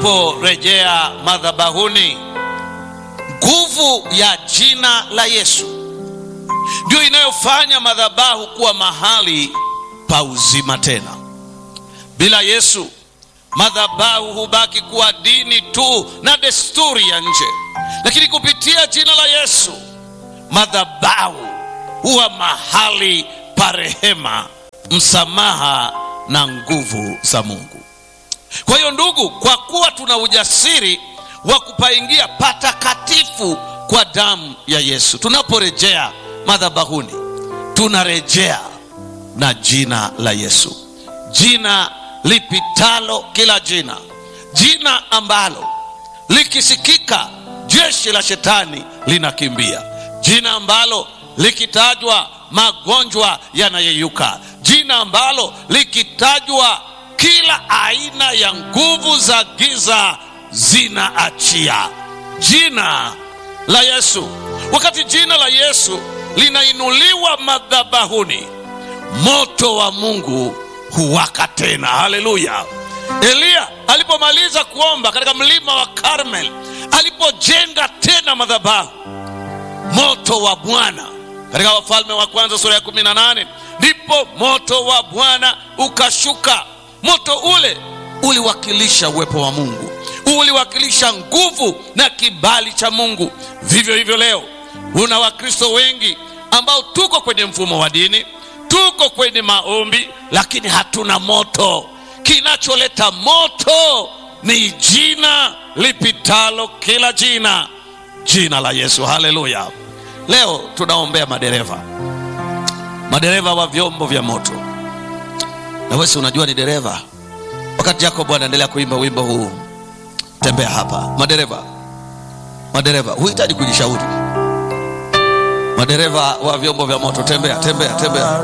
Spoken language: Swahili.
tunaporejea madhabahuni, nguvu ya jina la Yesu ndio inayofanya madhabahu kuwa mahali pa uzima tena. Bila Yesu, madhabahu hubaki kuwa dini tu na desturi ya nje, lakini kupitia jina la Yesu, madhabahu huwa mahali pa rehema, msamaha na nguvu za Mungu. Kwa hiyo ndugu, kwa kuwa tuna ujasiri wa kupaingia patakatifu kwa damu ya Yesu, tunaporejea madhabahuni tunarejea na jina la Yesu, jina lipitalo kila jina, jina ambalo likisikika jeshi la shetani linakimbia, jina ambalo likitajwa magonjwa yanayeyuka, jina ambalo likitajwa kila aina ya nguvu za giza zinaachia. Jina la Yesu. Wakati jina la Yesu linainuliwa madhabahuni, moto wa Mungu huwaka tena. Haleluya! Eliya alipomaliza kuomba katika mlima wa Karmel, alipojenga tena madhabahu, moto wa Bwana katika Wafalme wa Kwanza sura ya kumi na nane ndipo moto wa Bwana ukashuka. Moto ule uliwakilisha uwepo wa Mungu, uliwakilisha nguvu na kibali cha Mungu. Vivyo hivyo leo una Wakristo wengi ambao tuko kwenye mfumo wa dini, tuko kwenye maombi, lakini hatuna moto. Kinacholeta moto ni jina lipitalo kila jina, jina la Yesu. Haleluya! Leo tunaombea madereva, madereva wa vyombo vya moto. Na wewe unajua ni dereva. Wakati Jacob anaendelea kuimba wimbo huu, tembea hapa, madereva, madereva, huhitaji kujishauri madereva wa vyombo vya moto, tembea tembea tembea.